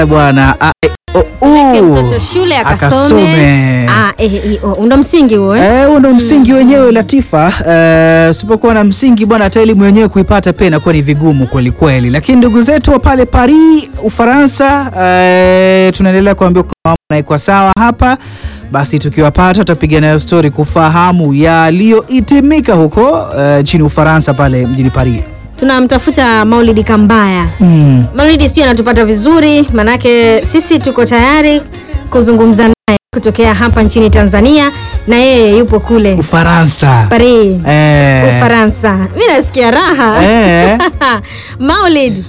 Eh, bwana a, e, o, Peleke u. mtoto shule akasome. Akasome. Ah, eh, eh, oh, ndo msingi huo eh? Eh, huo ndo msingi wenyewe Latifa. Eh, usipokuwa na msingi bwana, hata elimu yenyewe kuipata pia inakuwa ni vigumu kweli kweli. Lakini ndugu zetu wa pale Paris, Ufaransa, eh, tunaendelea kuambia kwa mambo yanaikuwa sawa hapa. Basi tukiwapata tutapiga nayo stori kufahamu yaliyohitimika huko eh, nchini Ufaransa pale mjini Paris. Tunamtafuta Maulidi Kambaya. Mm. Maulidi sio anatupata vizuri, manake sisi tuko tayari kuzungumza naye kutokea hapa nchini Tanzania na yeye yupo kule Ufaransa. Paris, Eh. Ufaransa. Mi nasikia raha Eh. Maulid,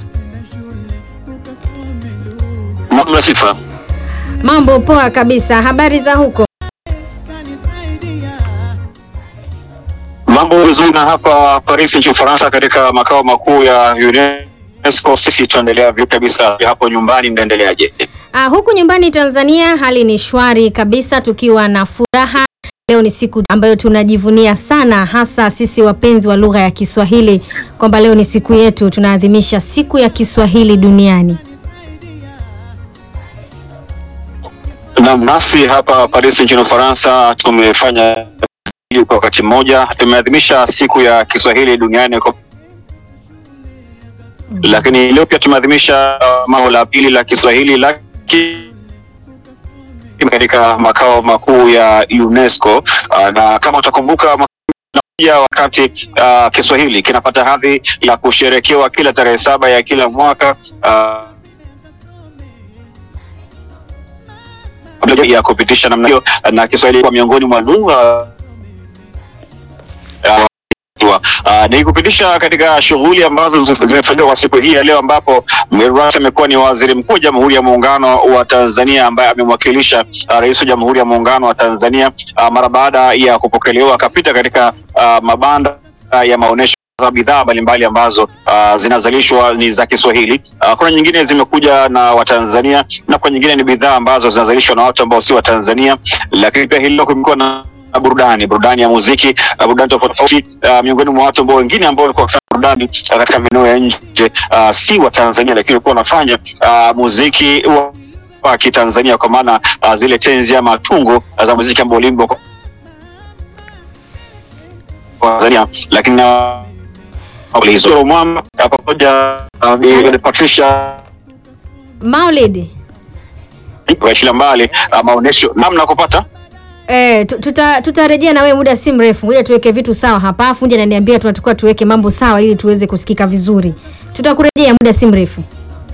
Mamla sifa. mambo poa kabisa. Habari za huko? Mambo vizuri na hapa Paris nchini Ufaransa katika makao makuu ya UNESCO. Sisi tunaendelea vizuri kabisa. Hapo nyumbani mnaendeleaje? Ah, huku nyumbani Tanzania hali ni shwari kabisa, tukiwa na furaha. Leo ni siku ambayo tunajivunia sana, hasa sisi wapenzi wa lugha ya Kiswahili, kwamba leo ni siku yetu, tunaadhimisha siku ya Kiswahili duniani. Naam, nasi hapa Paris nchini Ufaransa tumefanya hili kwa wakati mmoja. Tumeadhimisha siku ya Kiswahili duniani kwa lakini leo pia tumeadhimisha mao la pili la Kiswahili la ki katika makao makuu ya UNESCO. Ah, na kama utakumbuka mwaka moja wakati uh, Kiswahili kinapata hadhi ya kusherekewa kila tarehe saba ya kila mwaka uh, ya kupitisha namna hiyo na Kiswahili kwa miongoni mwa lugha uh, Uh, ni kupitisha katika shughuli ambazo zi- zimefanyika kwa siku hii ya leo, ambapo mgeni rasmi amekuwa ni Waziri Mkuu wa Jamhuri ya Muungano wa Tanzania ambaye amemwakilisha uh, Rais wa Jamhuri ya Muungano wa Tanzania uh, mara baada ya kupokelewa akapita katika uh, mabanda uh, ya maonyesho za bidhaa mbalimbali ambazo uh, zinazalishwa ni za Kiswahili. Uh, kuna nyingine zimekuja na Watanzania na kwa nyingine ni bidhaa ambazo zinazalishwa na watu ambao si Watanzania, lakini pia hili leo kumekuwa na na burudani burudani ya muziki uh, burudani tofauti tofauti uh, miongoni mwa watu ambao wengine ambao walikuwa wakifanya burudani uh, katika maeneo ya nje uh, si wa Tanzania, lakini walikuwa wanafanya uh, muziki wa wa Kitanzania kwa maana uh, zile tenzi ama tungo uh, za muziki ambao uliimbwa kwa kwa Tanzania, lakini na hizo mwamba uh, pamoja uh, Bi Patricia Maulid, waishilia mbali uh, maonesho namna kupata eh, tu- tuta tutarejea na wewe muda si mrefu. Ngoja tuweke vitu sawa hapa. Fundi ananiambia tunatakiwa tuweke mambo sawa ili tuweze kusikika vizuri. Tutakurejea muda si mrefu.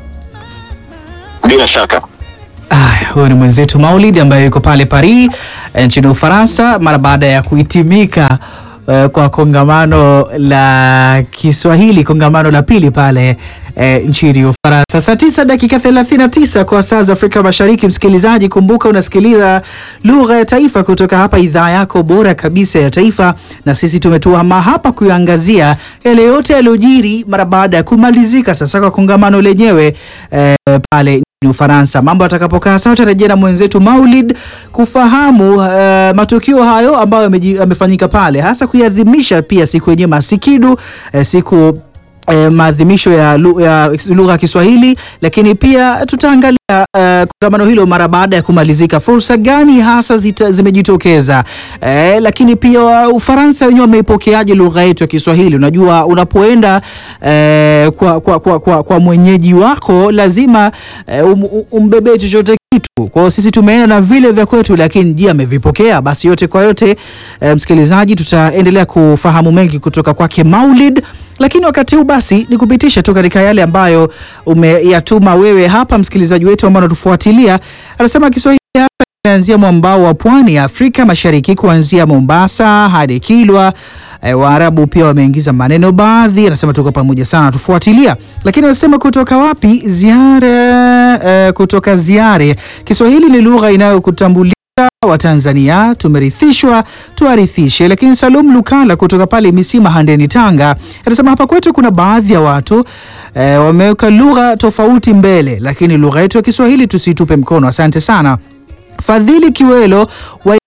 bila shaka. Aya, huyo ni mwenzetu Maulid ambaye yuko pale Paris eh, nchini Ufaransa mara baada ya kuhitimika eh, kwa kongamano la Kiswahili, kongamano la pili pale eh, nchini Ufaransa. Saa tisa dakika 39 kwa saa za Afrika Mashariki. Msikilizaji, kumbuka unasikiliza lugha ya taifa kutoka hapa idhaa yako bora kabisa ya taifa, na sisi tumetuama hapa kuangazia yale yote yaliyojiri mara baada ya kumalizika sasa kwa kongamano lenyewe eh, pale nchini Ufaransa. Mambo atakapokaa sawa, tarejea na mwenzetu Maulid kufahamu eh, matukio hayo ambayo yameji- yamefanyika pale, hasa kuiadhimisha pia siku yenyewe masikidu eh, siku eh, maadhimisho ya lu- ya lugha ya Kiswahili, lakini pia tutaangalia eh, kongamano hilo mara baada ya kumalizika, fursa gani hasa zita, zimejitokeza eh, lakini pia Ufaransa wenyewe wameipokeaje lugha yetu ya Kiswahili. Unajua, unapoenda eh, kwa, kwa, kwa, kwa, kwa mwenyeji wako lazima eh, um, um- umbebee chochote kitu. Kwa hiyo sisi tumeenda na vile vya kwetu, lakini je, amevipokea? Basi yote kwa yote, eh, msikilizaji, tutaendelea kufahamu mengi kutoka kwake Maulid, lakini wakati huu basi ni kupitisha tu katika yale ambayo umeyatuma wewe hapa, msikilizaji wetu ambao unatufuatilia. Anasema Kiswahili hapa imeanzia mwambao wa pwani ya Afrika Mashariki, kuanzia Mombasa hadi Kilwa. E, Waarabu pia wameingiza maneno baadhi. Anasema tuko pamoja sana, tufuatilia. Lakini anasema kutoka wapi? Ziare, e, kutoka Ziare. Kiswahili ni lugha inayokutambulisha wa Tanzania tumerithishwa tuarithishe. Lakini Salum Lukala kutoka pale Misima Handeni, Tanga, anasema hapa kwetu kuna baadhi ya watu e, wameweka lugha tofauti mbele, lakini lugha yetu ya Kiswahili tusitupe mkono. Asante sana Fadhili Kiwelo wa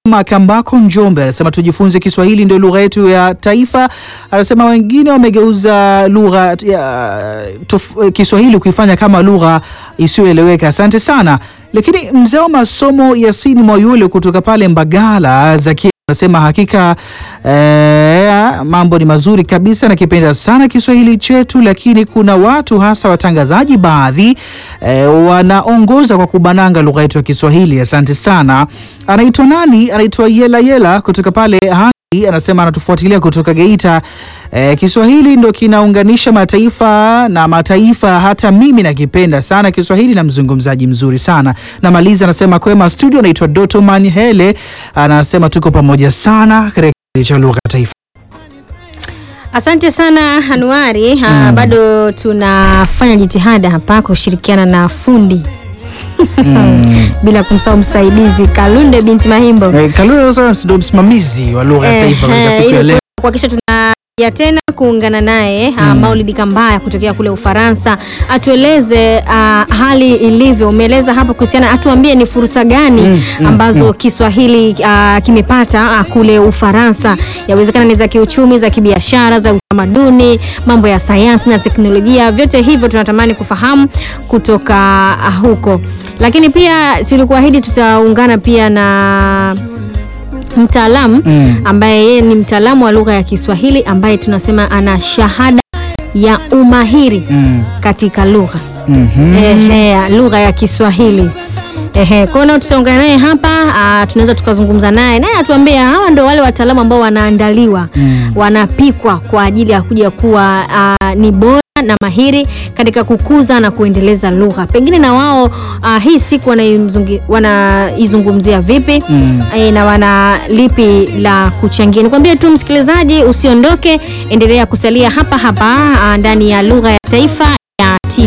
Makambako Njombe anasema tujifunze Kiswahili ndio lugha yetu ya taifa. Anasema wengine wamegeuza lugha ya tof- Kiswahili kuifanya kama lugha isiyoeleweka. Asante sana. Lakini mzee wa masomo Yasini Mwayule kutoka pale Mbagala Zakia anasema hakika eh, mambo ni mazuri kabisa, nakipenda sana Kiswahili chetu, lakini kuna watu hasa watangazaji baadhi eh, wanaongoza kwa kubananga lugha yetu ya Kiswahili. Asante sana. Anaitwa nani? Anaitwa Yela Yela kutoka pale Hangi, anasema anatufuatilia kutoka Geita. Eh, Kiswahili ndo kinaunganisha mataifa na mataifa, hata mimi nakipenda sana Kiswahili na mzungumzaji mzuri sana. Namaliza anasema kwema studio, anaitwa Doto Manhele, anasema tuko pamoja sana katika kipindi cha lugha ya taifa. Asante sana Anuari. Mm. Bado tunafanya jitihada hapa kushirikiana na fundi bila kumsahau msaidizi Kalunde binti Mahimbo Eh, Kalule sasa ndo msimamizi wa lugha ya taifa katika Eh, siku ya ili leo. kuhakikisha tunaja tena kuungana naye mm. Maulidi Kambaya kutokea kule Ufaransa atueleze ah, hali ilivyo. Umeeleza hapo kuhusiana, atuambie ni fursa gani Mm, mm, ambazo Kiswahili ah, kimepata ah, kule Ufaransa. Yawezekana ni za kiuchumi, za kibiashara, za utamaduni, mambo ya sayansi na teknolojia, vyote hivyo tunatamani kufahamu kutoka ah, huko, lakini pia tulikuahidi tutaungana pia na mtaalamu Mm. ambaye yeye ni mtaalamu wa lugha ya Kiswahili ambaye tunasema ana shahada ya umahiri Mm. katika lugha Mhm. ehe, lugha ya Kiswahili. Ehe, kwa hiyo tutaungana naye hapa, ah, tunaweza tukazungumza naye naye atuambie hawa ndio wale wataalamu ambao wanaandaliwa Mm. wanapikwa wanapikwa kwa ajili ya kuja kuwa ah, ni bora na mahiri katika kukuza na kuendeleza lugha. Pengine na wao ah, hii siku wanaizungi- wanaizungumzia vipi Mm. eh, na wana lipi la kuchangia. Nikwambie tu msikilizaji, usiondoke, endelea kusalia hapa hapa ah, ndani ya lugha ya taifa